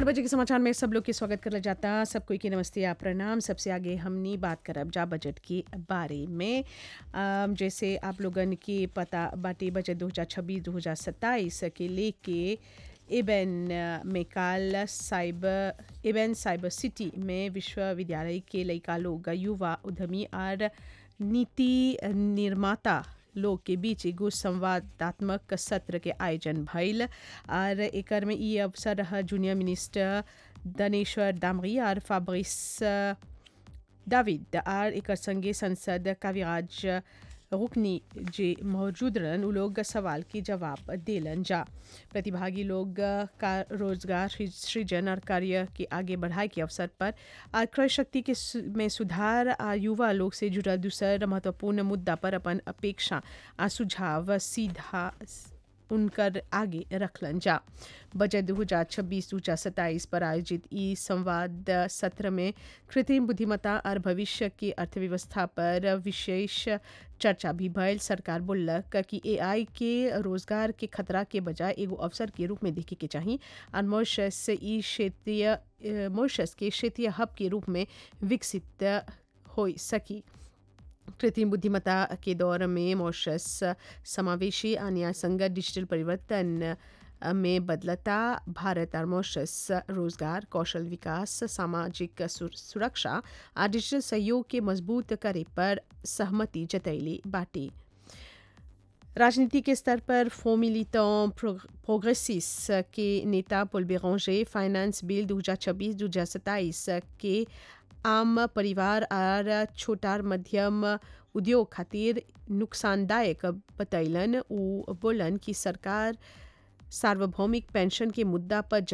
आठ बजे के समाचार में सब लोग के स्वागत करल जाता सब कोई के नमस्ते या प्रणाम सबसे आगे हमनी बात करब जा बजट के बारे में अम, जैसे आप लोगन के पता बाटे बजट 2026 2027 के लेके एबेन में काल साइबर एबेन साइबर सिटी में विश्वविद्यालय के लइका लोग युवा उद्यमी और नीति निर्माता लोग के बीच एगो संवादात्मक सत्र के आयोजन भइल और एकर में ई अवसर रह जूनियर मिनिस्टर दनेश्वर दामरी और फाब्रिस दाविद और एकर संगे सांसद काव्यराज रुकनी जे मौजूद रहन उ लोग सवाल के जवाब देलन जा प्रतिभागी लोग का रोजगार सृजन और कार्य के आगे बढ़ाए के अवसर पर और क्रय शक्ति के सु- में सुधार आ युवा लोग से जुड़ल दूसर महत्वपूर्ण मुद्दा पर अपन अपेक्षा आ सुझाव सीधा उनकर आगे रखलन जा बजट दो हजार छब्बीस दो हजार सत्ताईस पर आयोजित ई संवाद सत्र में कृत्रिम बुद्धिमत्ता और भविष्य की अर्थव्यवस्था पर विशेष चर्चा भी भयल सरकार बोलक कि एआई के रोजगार के खतरा के बजाय एगो अवसर के रूप में देखे के चाहिए और मॉरिशस ई क्षेत्रीय अ, मॉरिशस के क्षेत्रीय हब के रूप में विकसित हो सकी कृत्रिम बुद्धिमत्ता के दौर में मॉरिशस समावेशी और न्याय संगत डिजिटल परिवर्तन में बदलता भारत और मॉरिशस रोजगार कौशल विकास सामाजिक सुर- सुरक्षा और डिजिटल सहयोग के मजबूत करे पर सहमति जतैली बाटी राजनीति के स्तर पर फोमिलिटों प्रोग्रेसिस के नेता पुल बेरोंजे फाइनेंस बिल 2026-2027 के आम परिवार और छोटा और मध्यम उद्योग खातिर नुकसानदायक बतैलन उ बोलन कि सरकार सार्वभौमिक पेंशन के मुद्दा पर